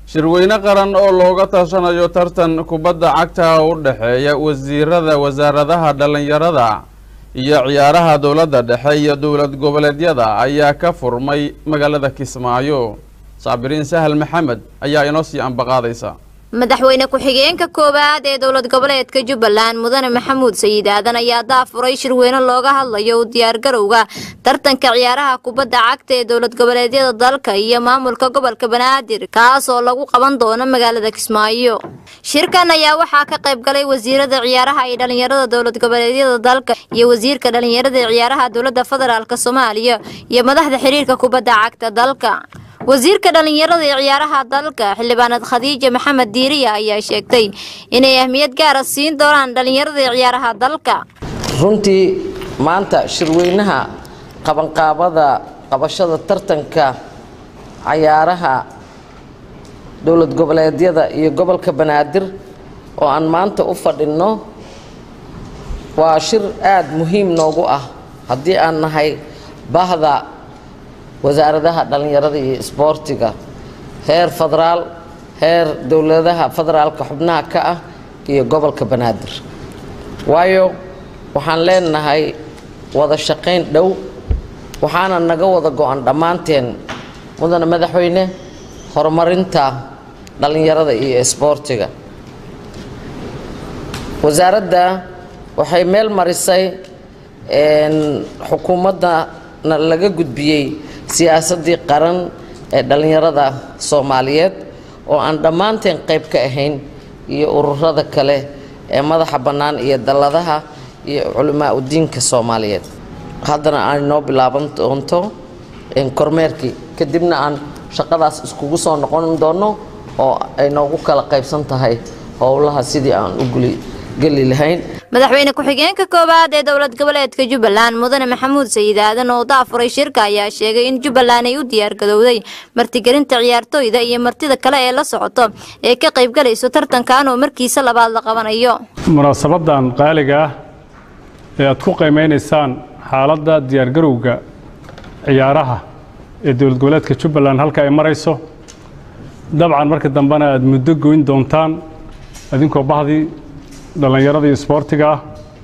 shirweyne qaran oo looga tashanayo tartan kubadda cagta u dhexeeya wasiirada wasaaradaha dhallinyarada iyo ciyaaraha dowladda dhexe iyo dowlad goboleedyada ayaa ka furmay magaalada kismaayo saabiriin sahal maxamed ayaa inoo sii ambaqaadaysa madaxweyne ku-xigeenka koowaad ee dowlad goboleedka jubbaland mudane maxamuud sayid aadan ayaa daafuray shirweyne looga hadlayo u diyaargarowga tartanka ciyaaraha kubadda cagta ee dowlad goboleedyada dalka iyo maamulka gobolka banaadir kaas oo lagu qaban doono magaalada kismaayo shirkan ayaa waxaa ka qayb galay wasiirada ciyaaraha iyo dhalinyarada dowlad goboleedyada dalka iyo wasiirka dhalinyarada ciyaaraha dowlada federaalk soomaaliya iyo madaxda xiriirka kubadda cagta dalka wasiirka dhalinyarada ee ciyaaraha dalka xildhibaanad khadiija maxamed diiriya ayaa sheegtay inay ahmiyad gaara siin doonaan dhalinyarada ee ciyaaraha dalka runtii maanta shirweynaha qabanqaabada qabashada tartanka cayaaraha dowlad goboleedyada iyo gobolka banaadir oo aan maanta u fadhinno waa shir aada muhiim noogu ah haddii aan nahay bahda wasaaradaha dhallinyarada iyo isboortiga heer federaal heer dowladaha federaalka xubnaha ka ah iyo gobolka banaadir waayo waxaan leenahay wada shaqayn dhow waxaana naga wada go-an dhammaanteen mudane madaxweyne horumarinta dhallinyarada iyo isboortiga wasaaradda waxay meel marisay xukuumaddana laga gudbiyey siyaasaddii qaran ee dhallinyarada soomaaliyeed oo aan dhammaanteen qayb ka ahayn iyo ururada kale ee madaxa bannaan iyo dalladaha iyo culimaa udiinka soomaaliyeed haddana aan inoo bilaaban doonto kormeerkii kadibna aan shaqadaas iskugu soo noqon doono oo ay noogu kala qaybsan tahay howlaha sidii aan u geli lahayn madaxweyne ku-xigeenka koowaad ee dowlad goboleedka jubbaland mudane maxamuud sayid aadan oo daafuray shirka ayaa sheegay in jubbaland ay u diyaargadowday martigelinta ciyaartooyda iyo martida kale ee la socoto ee ka qaybgalayso tartankan oo markiisa labaad la qabanayo munaasabadan qaaliga ah ee aad ku qiimeynaysaan xaaladda diyaargarowga ciyaaraha ee dowlad goboleedka jubbaland halka ay marayso dabcan marka dambena aad muddo goyn doontaan adinkoo bahdii dhallinyarada iyo isboortiga ah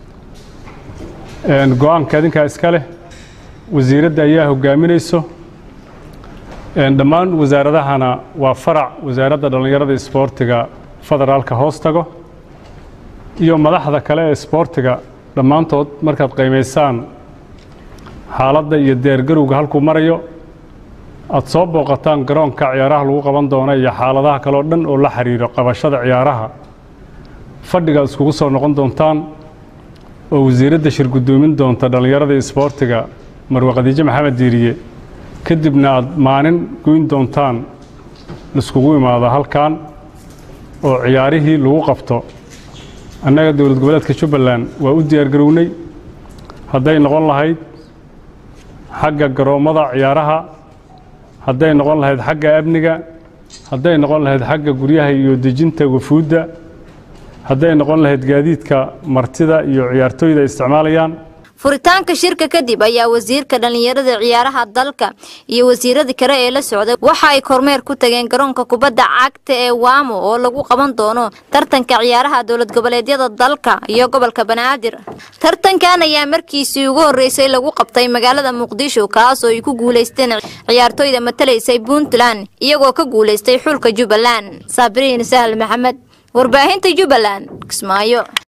go-aanka adinkaa iska leh wasiiradda ayaa hogaaminayso dhammaan wasaaradahana waa farac wasaaradda dhallinyarada isboortiga federaalka hoos tago iyo madaxda kale ee isboortiga dhammaantood markaad qiimaysaan xaaladda iyo diyaargarowga halkuu marayo aad soo booqataan garoonka ciyaaraha lagu qaban doono iyo xaaladaha kale oo dhan oo la xiriiro qabashada ciyaaraha fadhigaad iskugu soo noqon doontaan oo wasiiradda shir guddoomin doonta dhallinyarada isboortiga marwe khadiijo maxamed diiriye kadibna aad maalin goyn doontaan laiskugu imaado halkan oo ciyaarihii lagu qabto annaga dowlad goboleedka jubbaland waa u diyaargarownay hadday noqon lahayd xagga garoommada ciyaaraha hadday noqon lahayd xagga amniga hadday noqon lahayd xagga guryaha iyo dejinta wafuudda hadday noqon lahayd gaadiidka martida iyo ciyaartooyda ay isticmaalayaan furitaanka shirka kadib ayaa wasiirka dhallinyarada ciyaaraha dalka iyo wasiirada kale ee la socday waxa ay kormeer ku tageen garoonka kubadda cagta ee waamo oo lagu qaban doono tartanka ciyaaraha dowlad goboleedyada dalka iyo gobolka banaadir tartankan ayaa markiisii ugu horreysay lagu qabtay magaalada muqdisho kaas oo ay ku guulaysteen ciyaartooyda matalaysay puntland iyagoo ka guulaystay xulka jubbaland saabiriin sahal maxamed warbaahinta jubbaland kismaayo